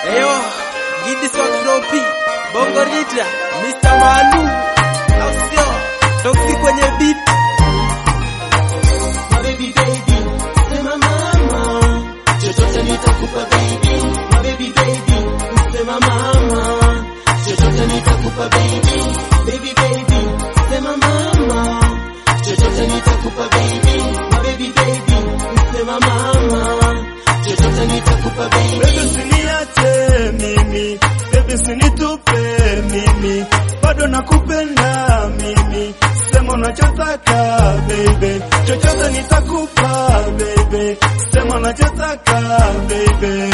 Eyo, Gidi Swakropi, Bongo Rita, Mr. Malu, au sio? Toksi kwenye beat. My baby baby, sema mama, chochote nitakupa baby. My baby baby, sema mama, chochote nitakupa baby. Baby baby, sema mama, chochote nitakupa baby. My baby baby, sema mama, chochote nitakupa baby. Baby usiniache mimi, baby usinitupe mimi, bado nakupenda mimi, sema unachotaka baby, chochote nitakupa baby, sema unachotaka baby.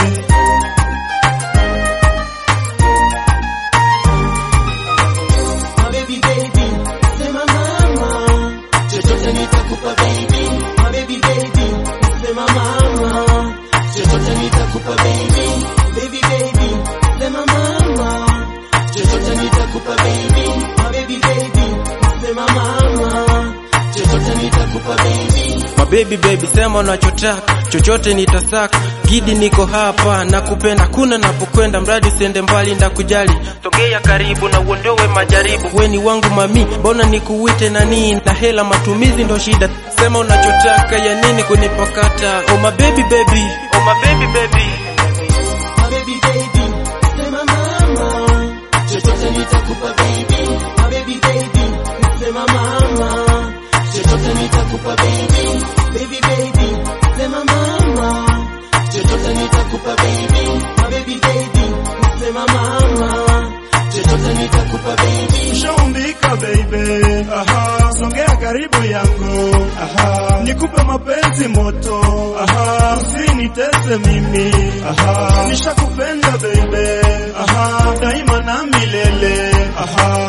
My baby baby, sema mama, chochote nitakupa baby. My baby baby, sema mama, chochote nitakupa baby. Baby baby, sema mama, chochote nitakupa baby. My baby baby, sema mama, chochote nitakupa baby. Mabebi baby, sema unachotaka, chochote nitasaka. Gidi niko hapa, nakupenda kuna napokwenda, mradi usiende mbali, ndakujali. Sogea karibu na uondoe majaribu, weni wangu mami, mbona nikuite nani? Na hela matumizi ndo shida, sema unachotaka, ya nini kunipakata? Oh my baby baby, oh my baby baby. My baby baby, sema mama, chochote nitakupa baby. My baby baby, sema mama, chochote nitakupa baby. Baby baby, sema mama, chochote nitakupa baby. My baby baby, sema mama, chochote nitakupa baby. Shaumbika baby, aha, songea karibu yangu, aha, nikupe mapenzi moto, aha, usinitese mimi, aha, nishakupenda baby, aha, daima na milele, aha.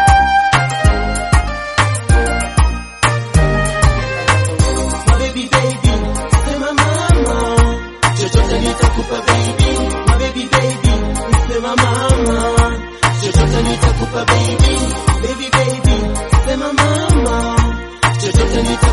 My baby baby, sema mama, chochote nitakupa baby. My baby baby, sema mama, chochote nitakupa baby. Baby baby, sema mama, chochote nitakupa